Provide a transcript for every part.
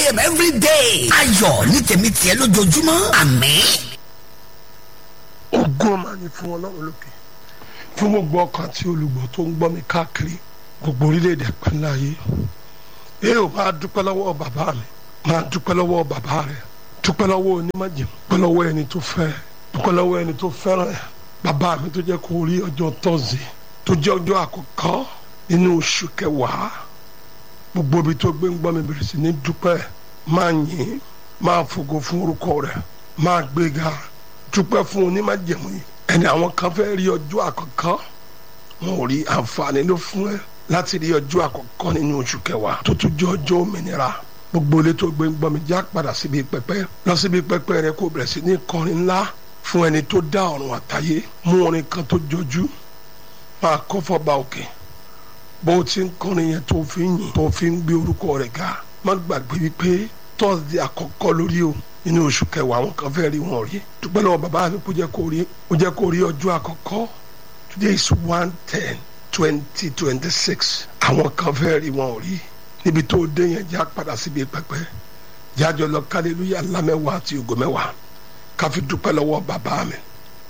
a.m. every day. ayọ̀ ní tèmi tiẹ̀ lójoojúmọ́ àmín. ògo máa ní fún ọlọ́run lókè fún gbogbo ọkàn àti olùgbọ́ tó ń gbọ́ mi káàkiri gbogbo orílẹ̀-èdè pẹ̀lú ayé ẹ ò máa dúpẹ́ lọ́wọ́ bàbá mi máa dúpẹ́ lọ́wọ́ bàbá rẹ̀ dúpẹ́ lọ́wọ́ onímọ̀jẹ̀ dúpẹ́ lọ́wọ́ ẹni tó fẹ́ dúpẹ́ lọ́wọ́ ẹni tó fẹ́ràn ẹ̀ bàbá mi tó jẹ́ kó rí ọjọ́ tọ́sí tó jẹ́ ọjọ́ àkọ́kọ́ nínú oṣù kẹwàá gbogbo ibi tó gbé ń gbọ́ mi bẹ̀rẹ̀ sí ní dúpẹ́ máa yìn máa fògo fún orúkọ rẹ̀ máa gbéga dúpẹ́ fún onímọ̀jẹ̀mú yìí ẹni àwọn kan fẹ́ rí ọjọ́ àkọ́kọ́ wọn ò rí àǹfààní ló fún ẹ láti rí ọjọ́ àkọ́kọ́ nínú oṣù kẹwàá tó tún jẹ́ ọjọ́ òmìnira gbogbo ilé tó gbé ń gbọ́ mi já padà síbi pẹpẹ lọ síbi pẹpẹ rẹ kó bẹ̀rẹ̀ sí ní kọrin ńlá fún ẹni tó dá ọ̀run àtayé mú orin kan tó jọjú máa kọ́ fọba òkè bó o ti ń kọrin yẹn tó fi ń yìn tó fi ń gbé orúkọ rẹ̀ ga má gbàgbé wípé tọ́sídẹ̀ẹ́ àkọ́kọ́ lórí o nínú oṣù kẹwàá àwọn kan fẹ́ rí wọn rí dúpẹ́ lọ́wọ́ bàbá mi kó jẹ́ kó rí kó jẹ́ kó rí ọjọ́ àkọ́kọ́ today is one ten twenty twenty six àwọn kan fẹ́ rí wọn rí níbi tó dé yẹn já padà síbi pẹpẹ jájọ lọ kálílúyà lámẹ́wàá àti ògo mẹ́wàá káfi dúpẹ́ lọ́wọ́ bàbá mi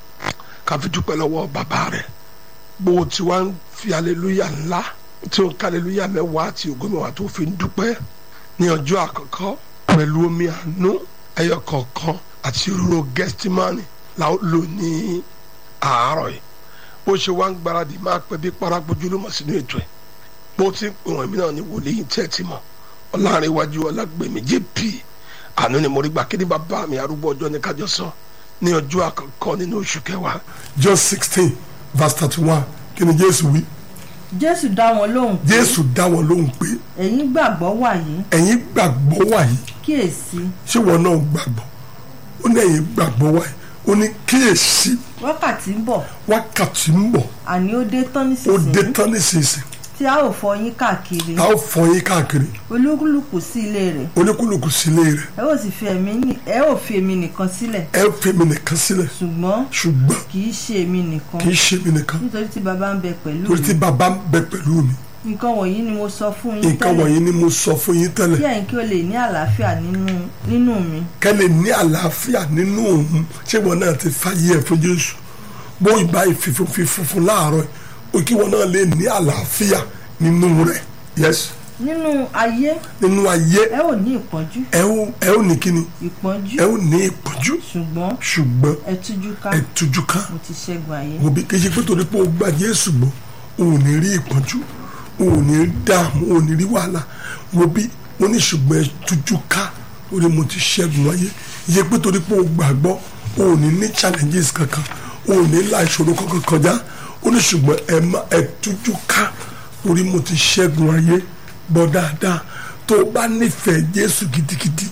káfi dúpẹ́ lọ́wọ́ bàbá rẹ̀ bó o ti wá ń fi aleluya ńlá tí o ń kálílúyà mẹ́wàá àti ògo mẹ́wàá tó fi ń dúpẹ́ ní ọjọ́ àkọ́kọ́ pẹ̀lú omi àánú ẹyọ kọ̀ọ̀kan àti òróró gẹ́stímánì la ó lò ní àárọ̀ yìí bó ṣe wá ń gbáradì máa pẹ́ bí paragbójú ló mọ̀ sínú ètò ẹ̀ bó ti ń pè wọ́n mí náà ní wòlíì tẹ́ ti mọ̀ ọlárinwájú ọlágbèmí jp àánú ni mo rí gbà kíni bàbá mi arúgbó ọjọ́ ní kájọ sọ ní ọjọ́ àkọ́kọ́ nínú oṣù kẹwàá. John sixteen verse thirty one kí ni Jésù wí. jésù dá wọn lóhùn pé Jésù dá wọn lóhùn pé ẹ̀yin gbàgbọ́ wàyí ẹ̀yin gbàgbọ́ wàyí kíyèsí ṣé wọn náà gbàgbọ́ ó ní ẹ̀yin gbàgbọ́ wàyí ó ní kíyèsí wákàtí ń bọ̀ wákàtí ń bọ̀ àní ó dé tán ó dé nísinsìnyí tán nísinsìnyí tí a ò fọ yín káàkiri tá ó fọ yín káàkiri olúkúlùkù sí ilé rẹ̀ oníkúlùkù sílé rẹ̀ ẹ ò sì fi ẹ̀mí ní- ẹ ò fi èmi nìkan sílẹ̀ ẹ fi mi nìkan sílẹ̀ ṣùgbọ́n ṣùgbọ́n kì í ṣe èmi nìkan kì í ṣe mi nìkan nítorí tí baba ń bẹ pẹ̀lú torí tí mi bàbá ń bẹ pẹ̀lú mi nǹkan wọ̀nyí ni mo sọ fún yín nǹkan tẹ́lẹ̀ wọ̀nyí ni mo sọ fún yín kí tẹ́lẹ̀ ẹ̀yin kí o lè ní àlàáfíà nínú nínú mi kẹ́lẹ̀ ní àlàáfíà nínú òun ṣé wọn náà ti fàyè ẹ̀ fún Jésù bó ìbá ìfìfún fífún láàárọ̀ o kí wọn náà lè ní àlàáfíà nínú rẹ̀ yes nínú ayé nínú ayé ẹ ò ní ìpọ́njú ẹ ó ẹ ó ní kíni ìpọ́njú ẹ ó ní ìpọ́njú ṣùgbọ́n ṣùgbọ́n ẹ tújú ká ẹ tújú ká mo ti ṣẹ́gun ayé òbí kì í ṣe pé torí pé o gba Jésù gbọ́ o ò ní rí ìpọ́njú o ò ní dààmú o ò ní rí wàhálà wo bí mo ní ṣùgbọ́n ẹ tújú ká torí mo ti ṣẹ́gun ayé iye pé torí pé o gbàgbọ́ o ò ní ní challenges kankan o ò ní la ìṣòro kankan kọjá o ní ṣùgbọ́n ẹ má ẹ tújú ká torí mo ti ṣẹ́gun ayé bọ́ dáadáa tó o bá nífẹ̀ẹ́ Jésù gidigidi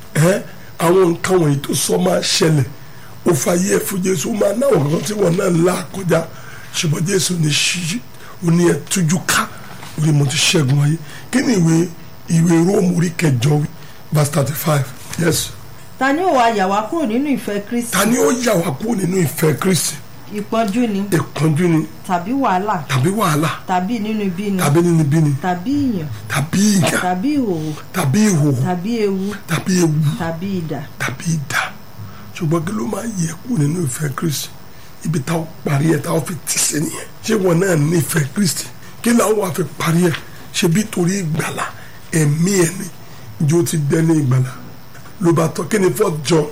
ẹ àwọn nǹkan wọ̀nyí tó sọ máa ṣẹlẹ̀ ó fàyè ẹ̀ fún Jésù ó máa náwó kan tí wọ́n náà ń là kọjá ṣùgbọ́n Jésù ní ṣíṣí ó ní ẹ tújú ká orí mo ti ṣẹ́gun ayé kí ni ìwé ìwé Róòmù orí kẹjọ wí verse thirty five yes ta ni ó wá yà wá kúrò nínú ìfẹ́ kristi ta ni ó yà wá kúrò nínú ìfẹ́ Kristi ìpọ́njú ni ìpọ́njú ni tàbí wàhálà tàbí wàhálà tàbí nínú ibi ni tàbí nínibíni tàbí ìyàn tàbí ìyà tàbí ìhòòhò tàbí ìhòòhò tàbí ewu tàbí ewu tàbí idà tàbí idà ṣùgbọ́n kí ló máa yẹ kú nínú ìfẹ́ Kristi ibi táwọn parí ẹ̀ táwọn fi tì sí nìyẹn ṣé wọn náà ní ìfẹ́ Kristi kí làwọn wà fi parí ẹ̀ ṣe bí torí ìgbàlà ẹ̀mí ẹ̀ ni ìjọ ti dẹ́ ní ìgbàlà ló bá tọ́ kí ni fourth John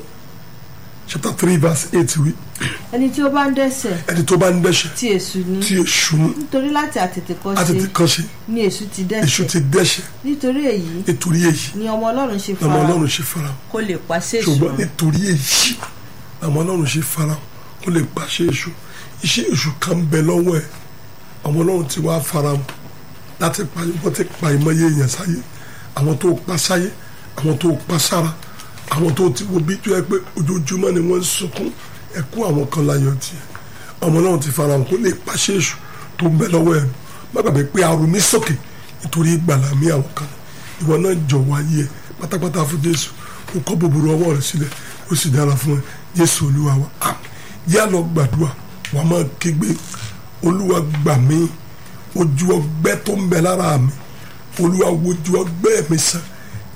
chapter three verse eight wí ẹni tí ó bá ń dẹ́ṣẹ̀ ẹni tó bá ń dẹ́ṣẹ̀ tí èṣù ni tí èṣù ní nítorí láti àtètèkọ́ṣe àtètè kan ṣe ni èṣù ti èṣù ti dẹ́ṣẹ̀ dẹ́ṣẹ̀ nítorí èyí nítorí èyí ni ọmọ ọlọ́run ṣe ọmọ fara Ọlọ́run ṣe fara kó lè pàṣẹ ṣùgbọ́n èṣù nítorí èyí ọmọ Ọlọ́run ṣe fara kó lè pàṣẹ èṣù iṣẹ́ èṣù kan ń bẹ lọ́wọ́ ẹ̀ ọmọ Ọlọ́run ti wá fara mu láti pa wọ́n ti pa ìmọ̀ye èèyàn sáyé àwọn tó pa sáyé àwọn tó pa sára àwọn tó ti wo bí tó yẹ pé ojoojúmọ́ ni wọ́n ń sunkún ẹkún àwọn kan láyọ̀ tiẹ̀ ọmọ Ọlọ́run ti fara mu kó lè pàṣẹ èṣù tó ń bẹ lọ́wọ́ ẹ̀ má gbàgbé pé arun mi sókè nítorí ìgbàlà mi àwọn kan ìwọ náà jọ̀wọ́ ayé ẹ pátápátá fún Jésù kó kọ́ bòbòrò ọwọ́ rẹ sílẹ̀ ó sì dára fún ẹ Jésù Olúwa wa àmín yá lọ gbàdúrà wàá máa kígbe Olúwa gbà mí ojú ọgbẹ́ tó ń bẹ lára mi Olúwa wojú ọgbẹ́ mi sàn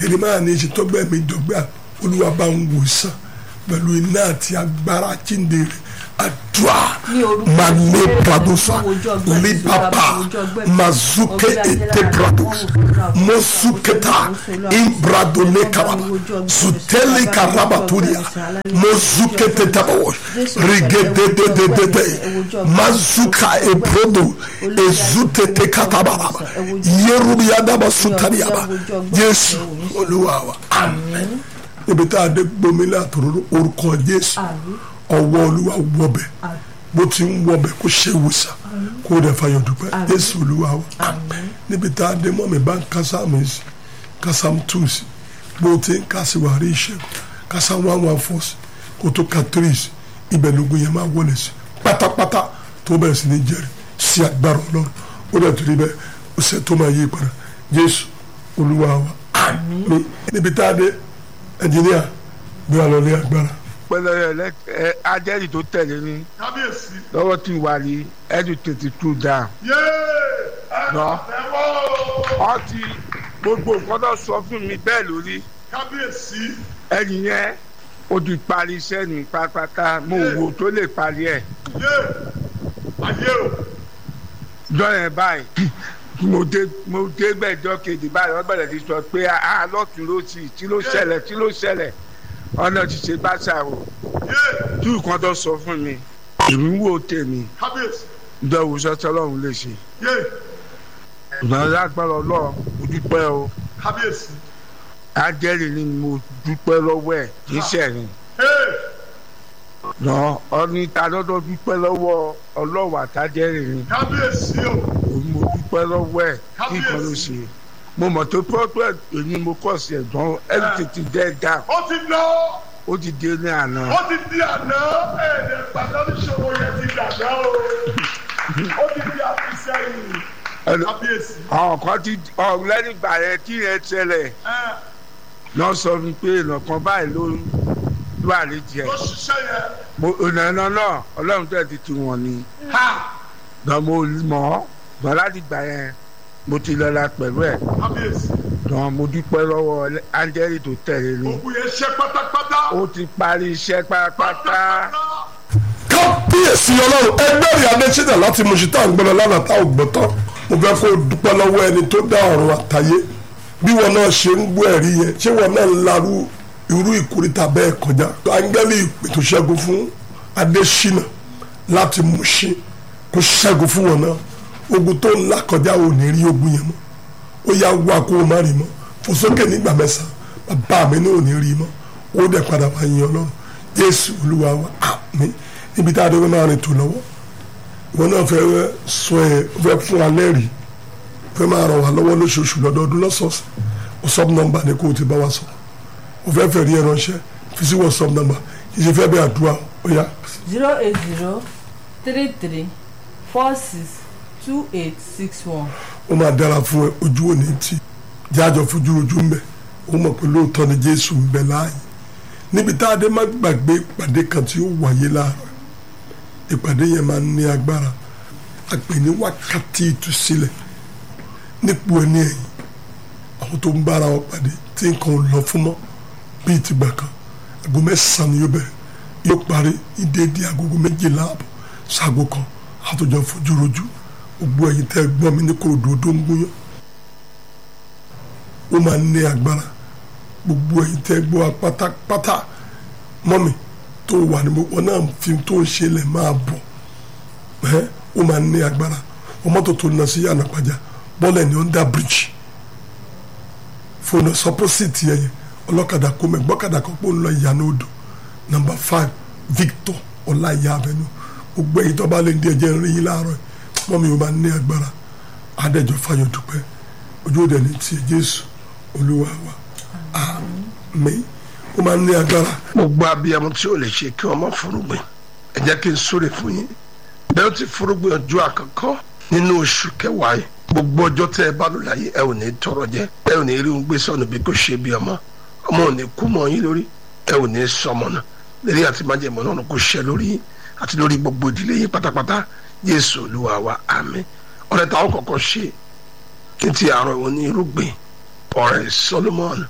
jeremaya ní ṣe tọ́gbẹ́ mi dọ́gbẹ́ olúwa bá ń wò sàn pẹ̀lú iná àti agbára jíǹde rẹ̀ àdúrà Ní orúkọ mane Jésù, pradosa mo wojú ọgbẹ́ mi, libapa mo wojú ọgbẹ́ mi. mazuke Ọgbẹ́ mi ete lára, prados mo wojú ọgbẹ́ mi, mosuketa mo wojú ọgbẹ́ mi, imbradone mo wojú karaba ọgbẹ́ mi, suteli mo wojú karabaturia ọgbẹ́ mi, mozukete tabawo Jésù, rigedededede ẹ wojú ọgbẹ́ mi, mazuka ẹ wojú ọgbẹ́ mi, ebrodo Olúwa, ezutete katabaraba ẹ wojú ọgbẹ́ mi, yerubiyadaba sutariaba ẹ wojú ọgbẹ́ mi, Jésù ẹ wojú Olúwa wa amen níbi tá a dé gbomi látòrò orúkọ Jésù Àmín. ọwọ́ Olúwa wọbẹ̀ Àmín. bó ti ń wọbẹ̀ kó ṣe wòsàn kó o dẹ̀ fayọ̀ dúpẹ́ Àmín. Jésù Olúwa wa amen níbi tá a dé mọ́ mi bá ń kásámù sí kásámù tù sí bó o ti ń kásí wà rí ìṣẹ́gun kásámù one one four sí kó tó ka three sí ibẹ̀ lógun yẹn máa wọlé sí pátápátá tó bẹ̀rẹ̀ sí ní jẹ́rìí sí agbára Ọlọ́run ó dẹ̀ torí bẹ́ẹ̀ ó ṣe tó máa yí padà Jésù Olúwa wa amen níbi tá a dé ẹnjìníà bí wàá lọ ní agbára. pẹlẹ ẹ ajẹ́rìí tó tẹ̀lé ní kábíyèsí lọ́wọ́ tí wà ní ẹ̀dùn tètè tú dáa. yéé ẹ Lọ. tẹ́wọ́ wọ́n ti gbogbo nǹkan tó sọ fún mi bẹ́ẹ̀ lórí kábíyèsí ẹni yẹn ó ti parí iṣẹ́ ní pátápátá mo wò tó lè parí ẹ̀ yéé ayé o jọ́yẹn báyìí mo dé mo dé gbẹ̀jọ́ kejì báyìí wọ́n bẹ̀rẹ̀ sí sọ pé a lọ́tún ló sì tí ló ṣẹlẹ̀ tí ló ṣẹlẹ̀ ọ̀nà ti ṣe bá ṣàwò yéé tí nǹkan tó sọ fún mi èmi ń wò tèmi kábíyèsí ìdánwò sọ́tọ́ ọlọ́run lè ṣe yéé ìgbà lágbára ọlọ́run mo dúpẹ́ o kábíyèsí ájẹ́rì ni mo dúpẹ́ lọ́wọ́ ẹ̀ kì í ṣẹ̀rìn yéé lọ ọní ta lọ́dọ̀ dúpẹ́ lọ́wọ́ ọlọ́wọ́ àtàjẹ́rì ni kábíyèsí o mo dúpẹ́ lọ́wọ́ ẹ̀ kí nǹkan ló ṣe mo mọ̀ tó pọ́pẹ́ èmi mo kọ̀ sí ẹ̀gbọ́n ẹ̀rù tètè dẹ́ dà ó ti lọ ó ti dé ní àná ó ti di àná ẹ̀ẹ́dẹ̀ pàtàkì ìṣòro yẹn ti dàgbà o ó ti di àfisẹ́yìn Ẹnu- kábíyèsí àwọn kan ti ọ̀rọ̀ lẹ́yìn ìgbà yẹn kí yẹn ṣẹlẹ̀ ẹ náà sọ mi pé ìnàkan báyìí ló ló àlejò ẹ̀ ló ṣiṣẹ́ yẹn mo ìnànà náà ọlọ́run tẹ̀ ti tu wọn ni ha gbọ́n mo mọ̀ ọ́ gbọ́n láti gbà yẹn mo ti lọ́la pẹ̀lú ẹ̀ kábíyèsí gbọ́n mo dúpẹ́ lọ́wọ́ áńgẹ́lì tó tẹ̀lé ni òkú yẹn ṣe pátápátá ó ti parí iṣẹ́ pátápátá kábíyèsí ọlọ́run ẹgbẹ́rì adésínà láti mọ̀ṣítà ń gbọ́dọ̀ lánàá tá ò gbọ́ tán mo fẹ́ kó o dúpẹ́ lọ́wọ́ ẹni tó dá ọ̀run àtayé bí wọn náà ṣe ń gbọ́ ẹ̀rí yẹn ṣé wọn náà ń larú irú ìkórìtà bẹ́ẹ̀ kọjá áńgẹ́lì ìpè tó ṣẹ́gun fún adésínà láti mọ̀ṣí kó ṣẹ́gun fún wọn náà ogun tó ń là kọjá ò ní rí ogun yẹn mọ́ ó yá wá kó o má rí mọ́ fò sókè nígbà mẹ́sàn-án bàbá mi náà ò ní rí mọ́ ó dẹ̀ padà wá yin ọlọ́run jésù olúwa wa àmín níbi tá a dé wọn náà rìn tó lọ́wọ́ ìwọ náà fẹ́ sọ ẹ fẹ́ fún wa lẹ́rìí fẹ́ máa ràn wá lọ́wọ́ lóṣooṣù lọ́dọọdún lọ́sọ̀ọ̀sẹ̀ whatsapp number ni kò ti bá wa sọ o fẹ́ fẹ́ rí ẹ ránṣẹ́ fi sí whatsapp number kì í ṣe fẹ́ bẹ́ẹ̀ àdúrà ó yá zero eight zero three three four six two eight six one. ó máa dára fún ẹ ojú òní tí jájọ fojú ojú ń bẹ ó mọ̀ pé lóòótọ́ ni jésù ń bẹ láàyè níbi tá a dé má gbàgbé ìpàdé kan tí ó wáyé láàárọ̀ ìpàdé yẹn máa ń ní agbára a pè ní wákàtí ìtúsílẹ̀ nípò ẹni ẹ̀yìn àwọn tó ń bára wọn pàdé tí nǹkan ò lọ fún mọ́ bíi tìgbà kan aago mẹ́sàn-án ni yóò bẹ̀rẹ̀ yóò parí ní déédéé agogo méjìlá àbọ̀ ṣaago kan àtòjọ fojú rojú gbogbo ẹ̀yin tẹ́ ẹ gbọ́ mi ní korodo tó ń gúnyán ó máa ń ní agbára gbogbo ẹ̀yin tẹ́ ẹ gbọ́ wa pátápátá mọ́mi tó wà ní gbogbo náà fi tó ń ṣe lẹ̀ máa bọ̀ ẹ́ ó máa ń ní agbára ọmọ tó tó lọ sí yànnà pàjá bọ́ọ̀lù ní under bridge fóònù sọpọ́sìtì ẹ̀yẹ ọlọ́kadà kó mẹ́ gbọ́kadà kan pé ó ń lọ ìyànà odò number five victor ọláìyá abẹnú gbogbo ẹ̀yin tó bá lè di ẹ̀jẹ̀ rí yín láàárọ̀ mọ́ mi ò máa ní agbára adẹ́jọ́ fayọ̀ dúpẹ́ ojú òde ní tiẹ̀ jésù olúwa wa àmín ó máa ní agbára. gbogbo abiyamọ tí o lè ṣe kí wọn má furugbìn ẹ jẹ́ kí n súre fún yín bẹ́ẹ̀ ó ti furugbìn ọjọ́ àkọ́kọ́ nínú oṣù kẹwàá yìí gbogbo ọjọ́ tẹ́ ẹ bá lò láyé ẹ ò ní tọrọ jẹ ẹ ò ní rí ohun gbé sọnù bí kò ṣe bí ọmọ ọmọ ò ní kú mọ́ yín lórí ẹ ò ní sọmọ náà lérí àti májèmọ náà kò ṣẹ lórí yín àti lórí gbogbo ìdílé yín pátápátá Jésù Olúwa wa àmín ọ̀rẹ́ táwọn kọ́kọ́ ṣe ní ti àárọ̀ ìwọ ní irúgbìn ọ̀rẹ́ Solomon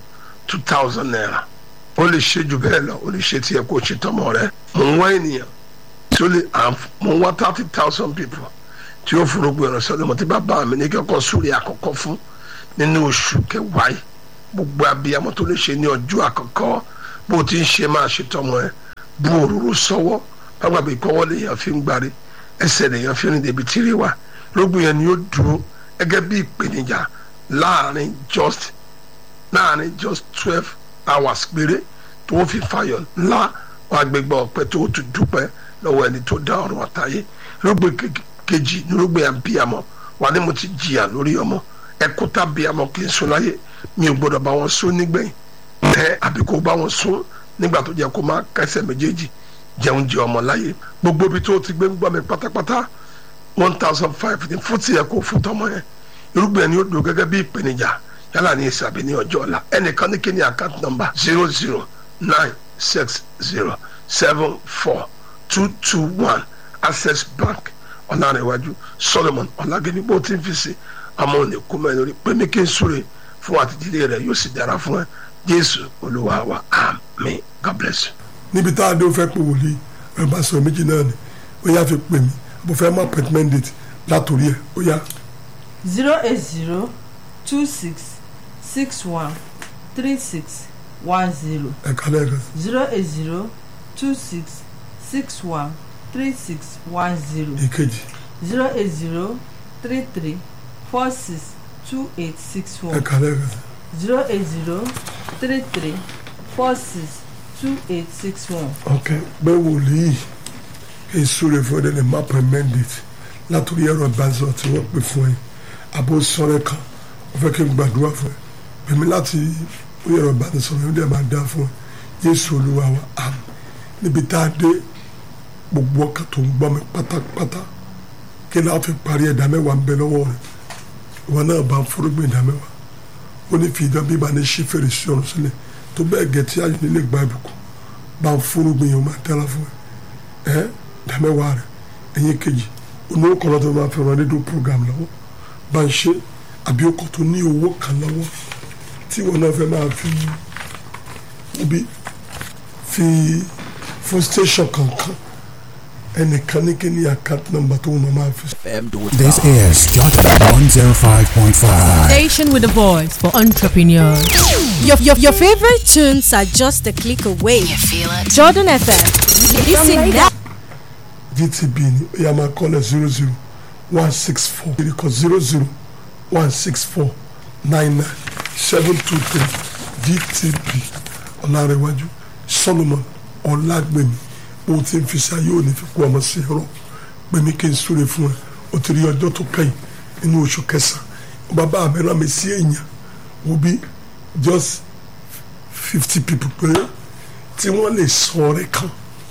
two thousand naira ó lè ṣe jù bẹ́ẹ̀ lọ ó lè ṣe tiẹ̀ kó ṣe tọmọ rẹ mò ń wá ènìyàn tí ó lè mò ń wá thirty thousand people tí ó forúgbó ìrànṣẹ́ lọ́mọ tí bàbá mi ní kẹ́kọ̀ọ́ sórí àkọ́kọ́ fún nínú oṣù kẹwàá yìí gbogbo abiyamọ tó lè ṣe ní ọjọ́ àkọ́kọ́ bó ti ń ṣe máa ṣe tọmọ ẹ bu òróró sọ́wọ́ bàbá ìkọ́wọ́ lèèyàn fi ń gbárí ẹsẹ̀ lèèyàn fi ń débi tírí wa lóògùn yẹn ni ó dúró gẹ́gẹ́ bí ìpèníjà láàrin just láàrin just twelve hours péré tó fi fàyọ̀ ńlá wà gbégbá ọpẹ́ tó tún dúpẹ́ lọ́wọ́ ẹni tó dá ọ̀run àtayé lóògùn kejì ní lóògùn abiyamọ wà ní mo ti jìyà lórí ọmọ ẹkúta abiyamọ kì í sùn láyé mi ò gbọdọ̀ bá wọn sún nígbẹ̀yìn tẹ àbí kó bá wọn sún nígbà tó jẹ́ kó máa kẹsẹ̀ méjèèjì jẹun jẹ ọmọ láyé gbogbo ibi tó ti gbé ń gbọ́ mi pátápátá one thousand five ní fún tiẹ̀ kó fún tọmọ yẹn irúgbìn ẹni ó dùn gẹ́gẹ́ bí ìpèníjà yálà ní ìsàbí ní ọjọ́ ọ̀la ẹnìkan ní kíni account number zero zero nine six zero seven four two two one access bank ọ̀làrẹ̀wájú solomon ọ̀làgẹ́ni bó ti ń fi sí àmọ́ òní kú mẹ́rin lórí pé mi kí n súre fún àtìdílé rẹ̀ yóò sì dára fún ẹ jésù olúwa wa amen god bless you. níbi tá a dé o fẹ́ pé wòlíì ẹ bá sọ méjì náà ni ó yá fi pè mí bó fẹ́ mọ appointment date látòrí ẹ ó yá. zero eight zero two six six one three six one zero ẹ kálẹ̀ rẹ zero eight zero two six six one three six one zero ìkejì zero eight zero three three four six two eight six ẹ one kálẹ̀ rẹ zero eight zero three three four six two eight six one. ok bẹ́ẹ̀ wòlíì kí n súre fún ẹ lè má appointment date látòrí ẹ̀rọ ìbánisọ̀ tí wọ́n pè fún ẹ àbò sọ̀rọ̀ kan wọ́n fẹ́ kí n gbàdúrà fún ẹ pèmí láti orí ẹ̀rọ ìbánisọ̀rọ̀ yóò dẹ̀ máa dá fún ẹ Jésù Olúwa wa àmín níbi tá a dé gbogbo ọkàn tó ń gbọ́ mi pátápátá kí ni a fi parí ẹ̀dá mẹ́wàá ń bẹ lọ́wọ́ rẹ̀ ìwọ náà bá ń fúrúgbìn ẹ̀dá mẹ́wàá ó ní fi ìdán bí ba ní ṣí fèrèsé ọ̀run sílẹ̀ tó bẹ́ẹ̀ gẹ̀ tí ayé nílé gba ìbùkún bá ń fúrúgbìn yẹn ó máa dára fún ẹ ẹ ẹ̀dá mẹ́wàá rẹ̀ ẹ̀yìn kejì onú kọ́lọ́ tó máa fẹ́ràn rédíò program lọ́wọ́ bá ń ṣe àbí ọkọ̀ tó ní owó kan lọ́wọ́ tí wọn náà fẹ́ máa fi ibi fi fún station kankan ẹnìkan ní kí ni account number tó wọn máa fi. This is Jordan 105.5. Station with a voice for entrepreneurs. Your, your, your favorite tunes are just a click away. You feel it? Jordan FM. Listen now. gtb ni ó yà máa kọ́lẹ̀ zero zero one six four ìrìkọ̀ zero zero one six four nine nine seven two three gtb ọ̀làrẹ̀wájú solomon ọ̀làgbẹ̀mí bó ti ń fi ṣe ayé òní fi kú ọmọ sí ẹ̀rọ gbẹ̀mí kí n súre fún ẹ o ti rí ọjọ́ tó kẹ́yìn nínú oṣù kẹsàn-án bàbá mi rán mi sí èèyàn wo bí just fifty people péré tí wọ́n lè sọ ọ̀rẹ́ kan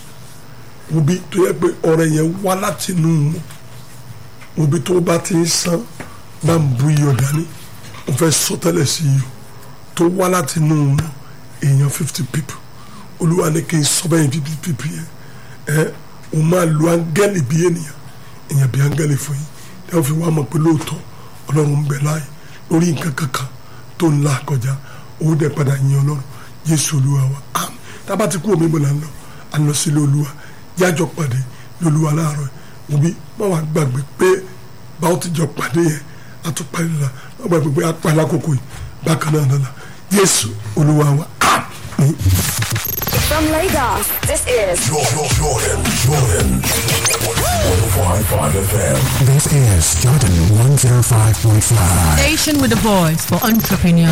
obi tó yẹ pé ọ̀rẹ́ yẹn wá láti inú wọn obi tó bá ti ń san bá ń bu iyọ̀ dání o fẹ́ sọ tẹ́lẹ̀ sí iyọ̀ tó wá láti inú wọn èèyàn fifty people olúwa ní kí n sọ bẹ́yìn fifty people yẹn ẹ o máa lo áńgẹ́lì bí ènìyàn èèyàn bí áńgẹ́lì fún yín ẹ fi wá mọ̀ pé lóòótọ́ ọlọ́run ń bẹ láàyè lórí nǹkan kankan tó ń la kọjá owó dẹ̀ padà yin ọlọ́run jésù olúwa wa àmín tábà ti kú omi bò là ń lọ à ń lọ sílé olúwa jájọ pàdé lolúwa láàárọ̀ yìí òbí má wàá gbàgbé pé báwo ti jọ pàdé yẹn a tún pàdé la má gbàgbé pé a pa lákòókò yìí bákan náà lọ́la jésù olúwa wa àmín. From Lagos, this is Jordan, Jordan, Jordan. 105.5 FM. This is Jordan 105.5. Station with a voice for entrepreneurs.